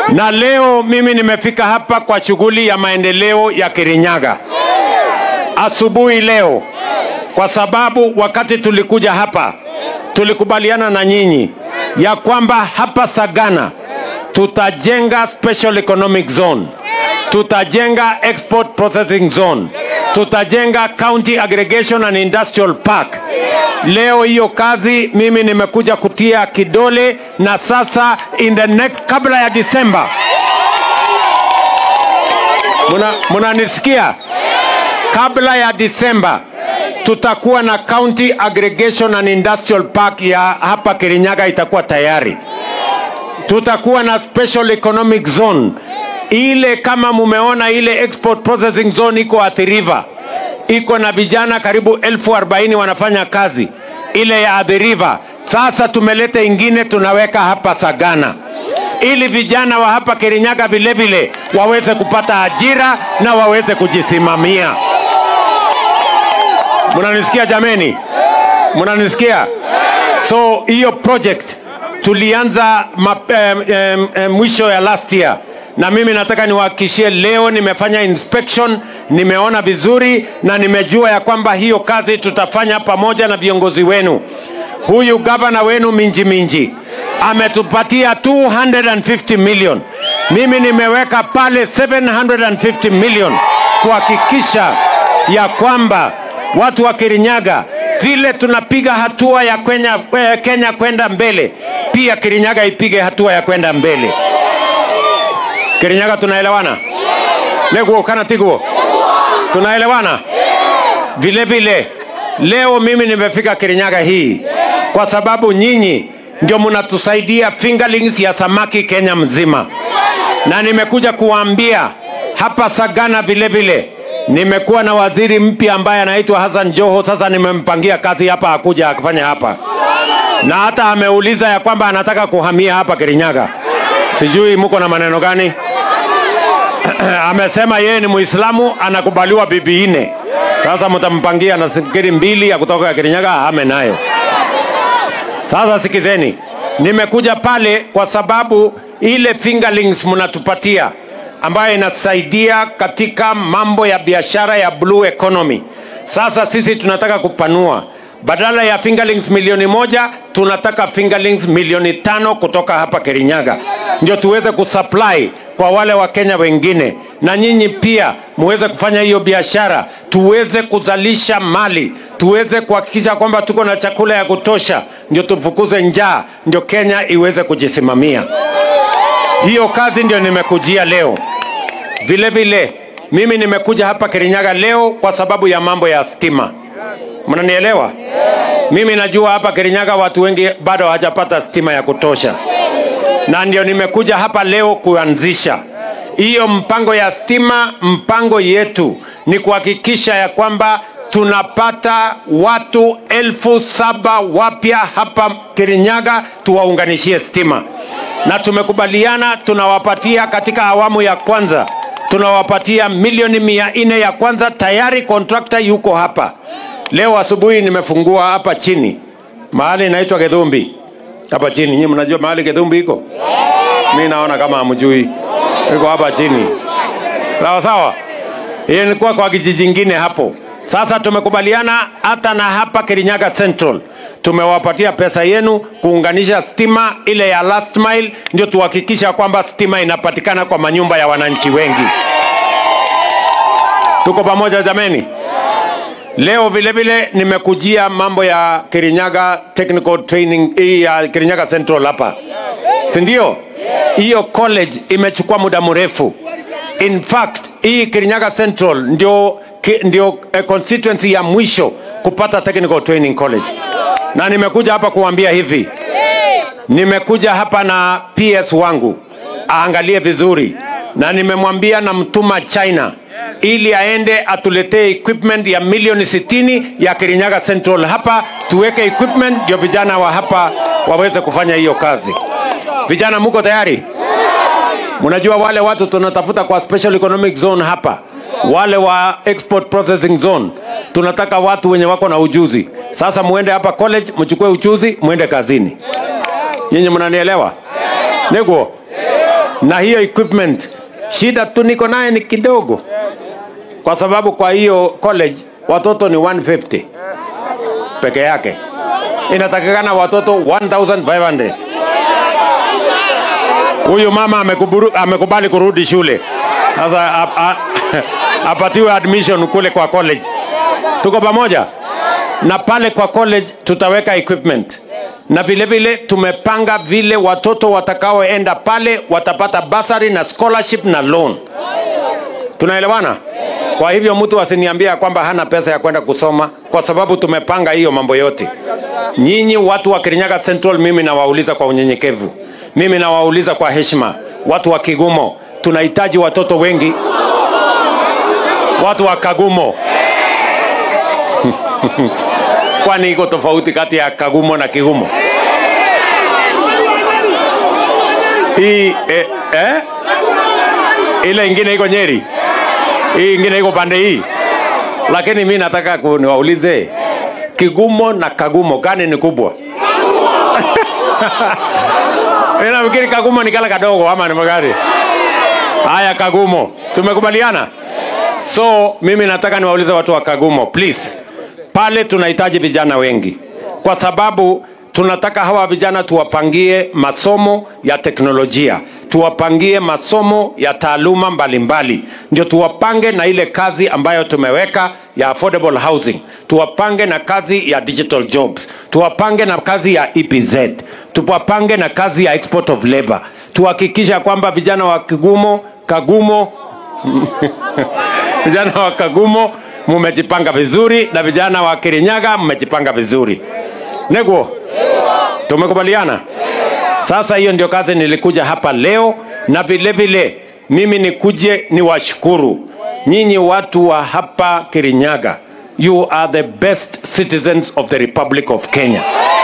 Na leo mimi nimefika hapa kwa shughuli ya maendeleo ya Kirinyaga asubuhi leo, kwa sababu wakati tulikuja hapa tulikubaliana na nyinyi ya kwamba hapa Sagana tutajenga special economic zone, tutajenga export processing zone, tutajenga county aggregation and industrial park. Leo hiyo kazi mimi nimekuja kutia kidole, na sasa in the next, kabla ya Disemba, muna munanisikia? Kabla ya Disemba tutakuwa na county aggregation and industrial park ya hapa Kirinyaga itakuwa tayari. Tutakuwa na special economic zone ile, kama mumeona ile export processing zone iko Athi River, iko na vijana karibu elfu arobaini wanafanya kazi ile ya Athi River. Sasa tumeleta ingine tunaweka hapa Sagana ili vijana wa hapa Kirinyaga vile vile waweze kupata ajira na waweze kujisimamia. Mnanisikia jameni? Mnanisikia? So hiyo project tulianza map, em, em, em, mwisho ya last year, na mimi nataka niwahakikishie leo nimefanya inspection, nimeona vizuri na nimejua ya kwamba hiyo kazi tutafanya pamoja na viongozi wenu. Huyu gavana wenu Minji Minji ametupatia 250 million, mimi nimeweka pale 750 million kuhakikisha ya kwamba watu wa Kirinyaga vile tunapiga hatua ya Kenya, eh, Kenya kwenda mbele, pia Kirinyaga ipige hatua ya kwenda mbele. Kirinyaga tunaelewana? Neguo kana tiguo? Tunaelewana? Vile vile leo mimi nimefika Kirinyaga hii kwa sababu nyinyi ndio mnatusaidia fingerlings ya samaki Kenya mzima, na nimekuja kuwaambia hapa Sagana vile vile nimekuwa na waziri mpya ambaye anaitwa Hassan Joho. Sasa nimempangia kazi hapa akuja akifanya hapa, na hata ameuliza ya kwamba anataka kuhamia hapa Kirinyaga. Sijui muko na maneno gani? Amesema yeye ni Muislamu, anakubaliwa bibi nne. Sasa mtampangia na fikiri mbili ya kutoka Kirinyaga ahame nayo. Sasa sikizeni, nimekuja pale kwa sababu ile fingerlings mnatupatia ambayo inasaidia katika mambo ya biashara ya blue economy. Sasa sisi tunataka kupanua, badala ya fingerlings milioni moja tunataka fingerlings milioni tano kutoka hapa Kirinyaga, ndio tuweze kusupply kwa wale wa Kenya wengine, na nyinyi pia muweze kufanya hiyo biashara, tuweze kuzalisha mali, tuweze kuhakikisha kwamba tuko na chakula ya kutosha, ndio tufukuze njaa, ndio Kenya iweze kujisimamia. Hiyo kazi ndio nimekujia leo. Vile vile mimi nimekuja hapa Kirinyaga leo kwa sababu ya mambo ya stima. Mnanielewa? Mimi najua hapa Kirinyaga watu wengi bado hawajapata stima ya kutosha, na ndio nimekuja hapa leo kuanzisha hiyo mpango ya stima. Mpango yetu ni kuhakikisha ya kwamba tunapata watu elfu saba wapya hapa Kirinyaga tuwaunganishie stima na tumekubaliana tunawapatia katika awamu ya kwanza tunawapatia milioni mia nne ya kwanza tayari kontrakta yuko hapa leo asubuhi nimefungua hapa chini mahali inaitwa gedhumbi hapa chini nyinyi mnajua mahali gedhumbi iko mi naona kama hamjui iko hapa chini sawa sawa hiyo ilikuwa kwa kijiji ingine hapo sasa tumekubaliana hata na hapa kirinyaga central tumewapatia pesa yenu kuunganisha stima ile ya last mile, ndio tuhakikisha kwamba stima inapatikana kwa manyumba ya wananchi wengi. Tuko pamoja jameni? Leo vile vile nimekujia mambo ya Kirinyaga Technical Training hii ya Kirinyaga Central hapa, si ndio? Hiyo college imechukua muda mrefu. In fact, hii Kirinyaga Central ndio, ki- ndio eh, constituency ya mwisho kupata Technical Training College na nimekuja hapa kuambia hivi, nimekuja hapa na PS wangu aangalie vizuri, na nimemwambia namtuma China ili aende atuletee equipment ya milioni 60 ya Kirinyaga Central hapa, tuweke equipment ndio vijana wa hapa waweze kufanya hiyo kazi. Vijana, muko tayari? Mnajua wale watu tunatafuta kwa special economic zone hapa, wale wa export processing zone, tunataka watu wenye wako na ujuzi. Sasa muende hapa college, mchukue ujuzi, muende kazini. Nyinyi mnanielewa? Neguo na hiyo equipment shida tu niko naye ni kidogo kwa sababu kwa hiyo college watoto ni 150 peke yake inatakikana watoto 1500 huyu mama amekuburu, amekubali kurudi shule sasa ap- a- apatiwe admission kule kwa college tuko pamoja na pale kwa college tutaweka equipment na vile vile tumepanga vile watoto watakaoenda pale watapata basari na scholarship na loan tunaelewana kwa hivyo mtu asiniambia kwamba hana pesa ya kwenda kusoma kwa sababu tumepanga hiyo mambo yote nyinyi watu wa kirinyaga central mimi nawauliza kwa unyenyekevu mimi nawauliza kwa heshima watu wa kigumo tunahitaji watoto wengi watu wa kagumo kwani iko tofauti kati ya kagumo na kigumo hii eh, eh? ile ingine iko nyeri hii ingine iko pande hii lakini mi nataka ku- niwaulize kigumo na kagumo gani ni kubwa Mi nafikiri kagumo ni kala kadogo ama ni magari haya kagumo tumekubaliana so mimi nataka niwaulize watu wa kagumo please pale tunahitaji vijana wengi kwa sababu tunataka hawa vijana tuwapangie masomo ya teknolojia tuwapangie masomo ya taaluma mbalimbali ndio tuwapange na ile kazi ambayo tumeweka ya affordable housing tuwapange na kazi ya digital jobs tuwapange na kazi ya epz tuwapange na kazi ya export of labor tuhakikisha kwamba vijana wa kigumo kagumo vijana wa kagumo mumejipanga vizuri na vijana wa kirinyaga mmejipanga vizuri neguo tumekubaliana sasa hiyo ndio kazi nilikuja hapa leo na vile vile mimi nikuje niwashukuru nyinyi watu wa hapa kirinyaga you are the best citizens of the republic of kenya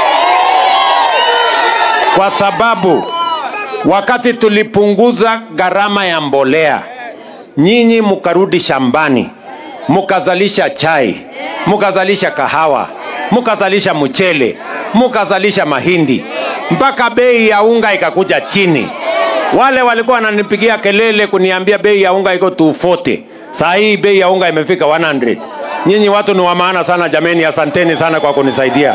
kwa sababu wakati tulipunguza gharama ya mbolea nyinyi mkarudi shambani mkazalisha chai mkazalisha kahawa mkazalisha mchele mkazalisha mahindi mpaka bei ya unga ikakuja chini wale walikuwa wananipigia kelele kuniambia bei ya unga iko 240 saa hii bei ya unga imefika 100 nyinyi watu ni wa maana sana jameni asanteni sana kwa kunisaidia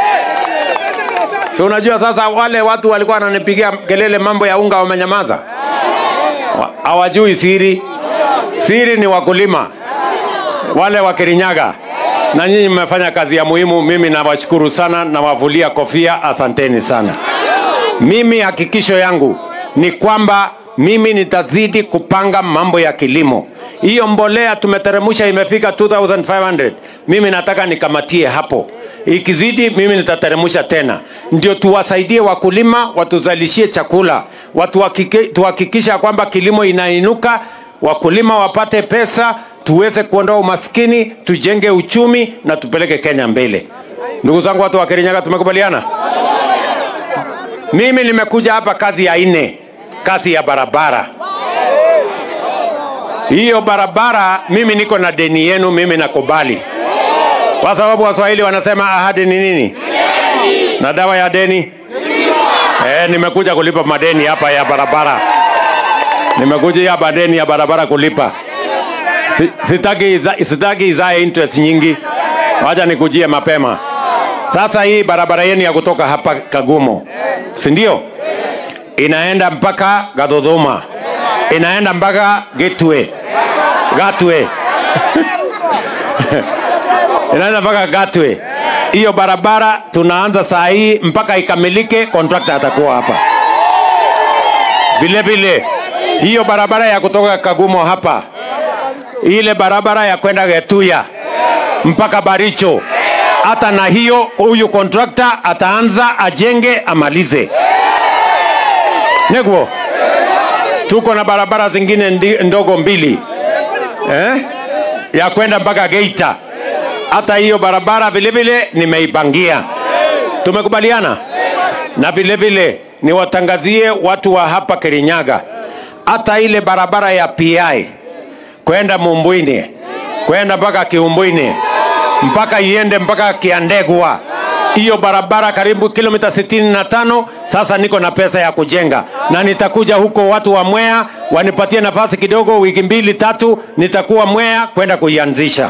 si unajua sasa wale watu walikuwa wananipigia kelele mambo ya unga wamenyamaza Wa- hawajui siri siri ni wakulima wale wa kirinyaga na nyinyi mmefanya kazi ya muhimu mimi nawashukuru sana nawavulia kofia asanteni sana mimi hakikisho yangu ni kwamba mimi nitazidi kupanga mambo ya kilimo hiyo mbolea tumeteremusha imefika 2500 mimi nataka nikamatie hapo ikizidi mimi nitateremusha tena ndio tuwasaidie wakulima watuzalishie chakula watu tuhakikisha kwamba kilimo inainuka wakulima wapate pesa tuweze kuondoa umaskini tujenge uchumi na tupeleke kenya mbele ndugu zangu watu wa kirinyaga tumekubaliana mimi nimekuja hapa kazi ya nne kazi ya barabara hiyo barabara mimi niko na deni yenu mimi nakubali kwa sababu waswahili wanasema ahadi ni nini na dawa ya deni eh, nimekuja kulipa madeni hapa ya barabara nimekuja hapa deni ya barabara kulipa Si- sitaki iza- sitaki izae interest nyingi wacha nikujie mapema sasa hii barabara yenu ya kutoka hapa kagumo si ndio inaenda mpaka gadhodhuma inaenda mpaka gateway gateway inaenda mpaka gateway hiyo barabara tunaanza saa hii mpaka ikamilike kontrakta atakuwa hapa vile vile hiyo barabara ya kutoka kagumo hapa ile barabara ya kwenda getuya mpaka baricho hata na hiyo huyu kontrakta ataanza ajenge amalize negwo tuko na barabara zingine ndi, ndogo mbili eh? ya kwenda mpaka geita hata hiyo barabara vile vile nimeipangia tumekubaliana na vile vile niwatangazie watu wa hapa kirinyaga hata ile barabara ya pi kwenda mumbwini kwenda mpaka kiumbwini mpaka iende mpaka kiandegwa hiyo barabara karibu kilomita 65 sasa niko na pesa ya kujenga na nitakuja huko watu wa mwea wanipatie nafasi kidogo wiki mbili tatu nitakuwa mwea kwenda kuianzisha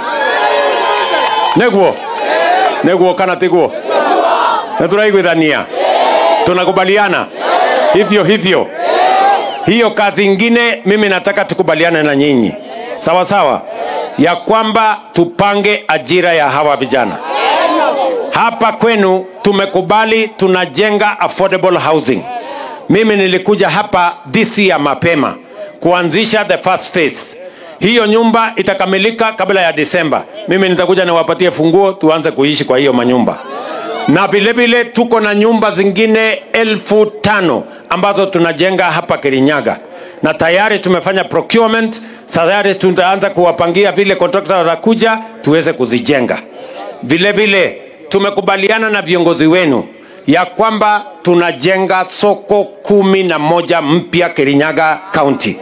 neguo neguo kana tiguo na turaiguithania tunakubaliana hivyo hivyo hiyo kazi ingine mimi nataka tukubaliane na nyinyi sawa sawa ya kwamba tupange ajira ya hawa vijana hapa kwenu tumekubali tunajenga affordable housing mimi nilikuja hapa this year mapema kuanzisha the first phase hiyo nyumba itakamilika kabla ya disemba mimi nitakuja niwapatie funguo tuanze kuishi kwa hiyo manyumba na vile vile tuko na nyumba zingine elfu tano ambazo tunajenga hapa kirinyaga na tayari tumefanya procurement tayari tutaanza kuwapangia vile kontrakta watakuja tuweze kuzijenga vile vile tumekubaliana na viongozi wenu ya kwamba tunajenga soko kumi na moja mpya kirinyaga kaunti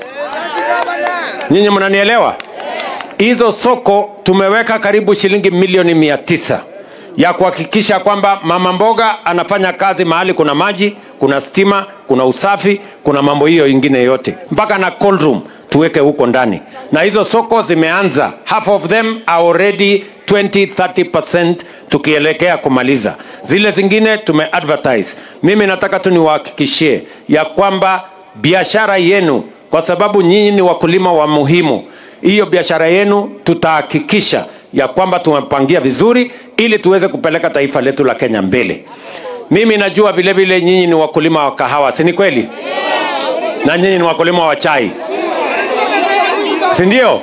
nyinyi mnanielewa hizo soko tumeweka karibu shilingi milioni mia tisa ya kuhakikisha kwamba mama mboga anafanya kazi mahali kuna maji kuna stima kuna usafi kuna mambo hiyo ingine yote mpaka na cold room tuweke huko ndani na hizo soko zimeanza half of them are already 20 30 tukielekea kumaliza zile zingine tumeadvertise mimi nataka tu niwahakikishie ya kwamba biashara yenu kwa sababu nyinyi ni wakulima wa muhimu hiyo biashara yenu tutahakikisha ya kwamba tumepangia vizuri ili tuweze kupeleka taifa letu la kenya mbele mimi najua vile vile nyinyi ni wakulima wa kahawa si ni kweli na nyinyi ni wakulima wa chai si ndio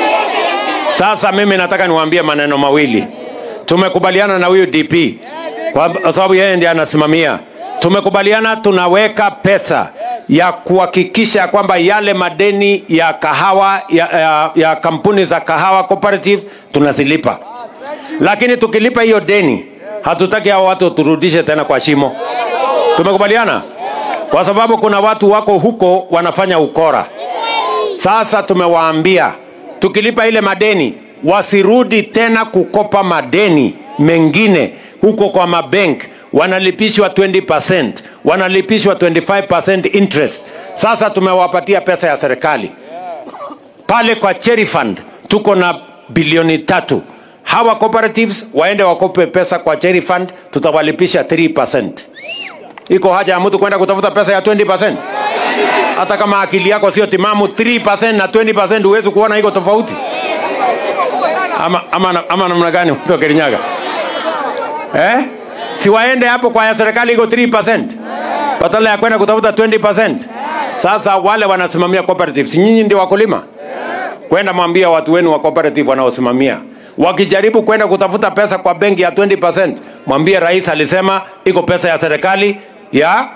sasa mimi nataka niwaambie maneno mawili tumekubaliana na huyu dp kwa sababu yeye ndiye anasimamia tumekubaliana tunaweka pesa ya kuhakikisha kwamba yale madeni ya kahawa ya, ya, ya kampuni za kahawa cooperative tunazilipa lakini tukilipa hiyo deni hatutaki hao watu turudishe tena kwa shimo tumekubaliana kwa sababu kuna watu wako huko wanafanya ukora sasa tumewaambia tukilipa ile madeni wasirudi tena kukopa madeni mengine huko kwa mabank wanalipishwa 20 wanalipishwa 25 interest sasa tumewapatia pesa ya serikali pale kwa cherry fund tuko na bilioni tatu hawa cooperatives waende wakope pesa kwa cherry fund tutawalipisha 3 iko haja ya mtu kwenda kutafuta pesa ya 20 hata kama akili yako sio timamu 3 na 20 huwezi kuona iko tofauti ama, ama, ama namna gani mtu wa Kirinyaga eh? si waende hapo kwa ya serikali iko 3 badala ya kwenda kutafuta 20 sasa wale wanasimamia cooperatives nyinyi ndio wakulima kwenda mwambia watu wenu wa cooperative wanaosimamia wakijaribu kwenda kutafuta pesa kwa benki ya 20 mwambie rais alisema iko pesa ya serikali ya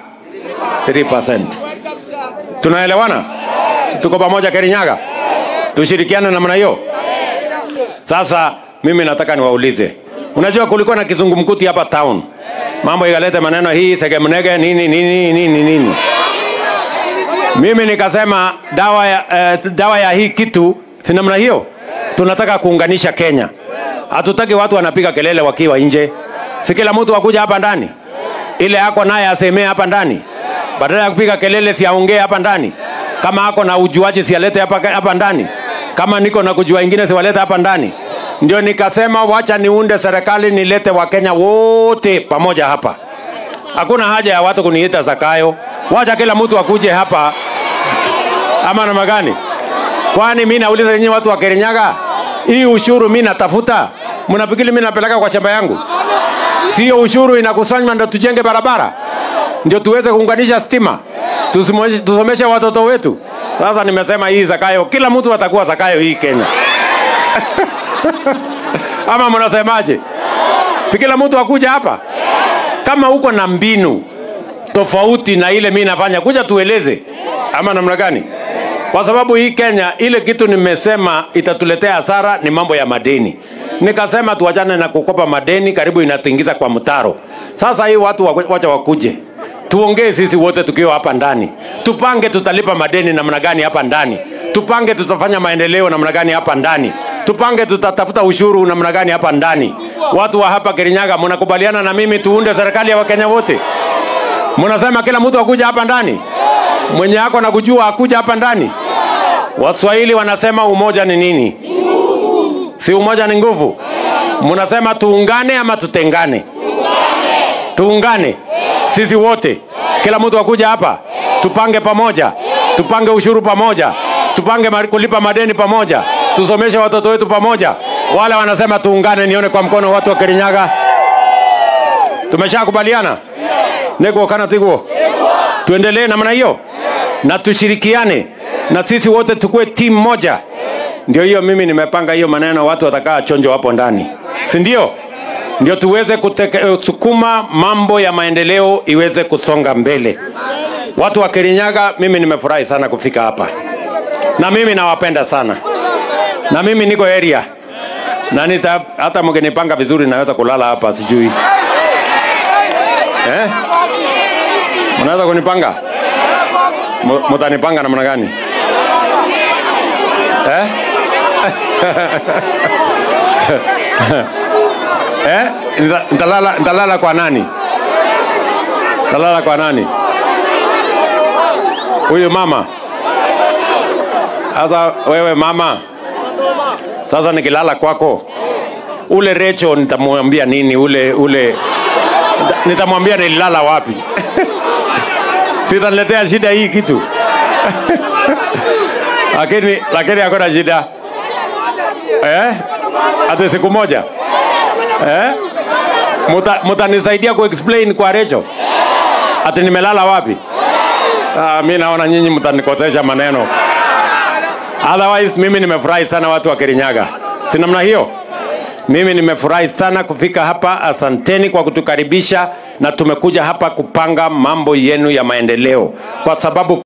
3 tunaelewana tuko pamoja Kirinyaga tushirikiane namna hiyo sasa mimi nataka niwaulize unajua kulikuwa na kizungumkuti hapa town mambo ikalete maneno hii segemnege nini nini nini nini mimi nikasema dawa ya, uh, dawa ya hii kitu si namna hiyo tunataka kuunganisha kenya hatutaki watu wanapiga kelele wakiwa nje si kila mtu wakuja hapa ndani ile ako naye asemee hapa ndani badala ya kupiga kelele siaongee hapa ndani kama ako na ujuaji sialete hapa, hapa ndani kama niko na kujua ingine siwalete hapa ndani ndio nikasema wacha niunde serikali nilete wakenya wote pamoja hapa hakuna haja ya watu kuniita zakayo wacha kila mtu akuje hapa ama namna gani kwani mi nauliza nyinyi watu wa kirinyaga hii ushuru mi natafuta mnafikiri mi napeleka kwa shamba yangu sio ushuru inakusanywa ndo tujenge barabara ndio tuweze kuunganisha stima Tusimweshe- tusomeshe watoto wetu sasa nimesema hii zakayo kila mtu atakuwa zakayo hii kenya ama mnasemaje si kila mtu akuja hapa kama uko na mbinu tofauti na ile mi nafanya kuja tueleze ama namna gani kwa sababu hii kenya ile kitu nimesema itatuletea hasara ni mambo ya madeni nikasema tuachane na kukopa madeni karibu inatingiza kwa mtaro sasa hii watu wa- wacha wakuje tuongee sisi wote tukiwa hapa ndani tupange tutalipa madeni namna gani hapa ndani tupange tutafanya maendeleo namna gani hapa ndani tupange tutatafuta ushuru namna gani hapa ndani watu wa hapa Kirinyaga, mnakubaliana na mimi tuunde serikali ya Wakenya wote? Mnasema kila mtu akuja hapa ndani, mwenye ako na kujua akuja hapa ndani. Waswahili wanasema umoja ni nini? Si umoja ni nguvu? Mnasema tuungane ama tutengane? Tuungane sisi wote, kila mtu akuja hapa, tupange pamoja, tupange ushuru pamoja, tupange ma- kulipa madeni pamoja, tusomeshe watoto wetu pamoja. Wale wanasema tuungane, nione kwa mkono watu wa Kirinyaga. Tumeshakubaliana nikuo kana tiguo, tuendelee namna hiyo na tushirikiane na sisi wote tukue timu moja. Ndio hiyo mimi nimepanga hiyo maneno, watu watakaa chonjo hapo ndani, si ndio? Ndio tuweze kusukuma mambo ya maendeleo iweze kusonga mbele. Watu wa Kirinyaga, mimi nimefurahi sana kufika hapa, na mimi nawapenda sana, na mimi niko area na nita, hata mkinipanga vizuri naweza kulala hapa, sijui eh? Mnaweza kunipanga? Mu- Mutanipanga namna gani eh? eh? Nita- Nitalala, nitalala kwa nani? Nitalala kwa nani? Huyu mama. Sasa wewe mama, sasa nikilala kwako, ule Recho nitamwambia nini? Ule ule nita- nitamwambia nililala wapi? Sitaniletea shida hii kitu lakini lakini hakuna shida eh? Ati siku moja eh? Muta, mutanisaidia kuexplain kwa Recho ati nimelala wapi? Ah, mi naona nyinyi mtanikosesha maneno. Otherwise mimi nimefurahi sana watu wa Kirinyaga, si namna hiyo? Mimi nimefurahi sana kufika hapa. Asanteni kwa kutukaribisha, na tumekuja hapa kupanga mambo yenu ya maendeleo, kwa sababu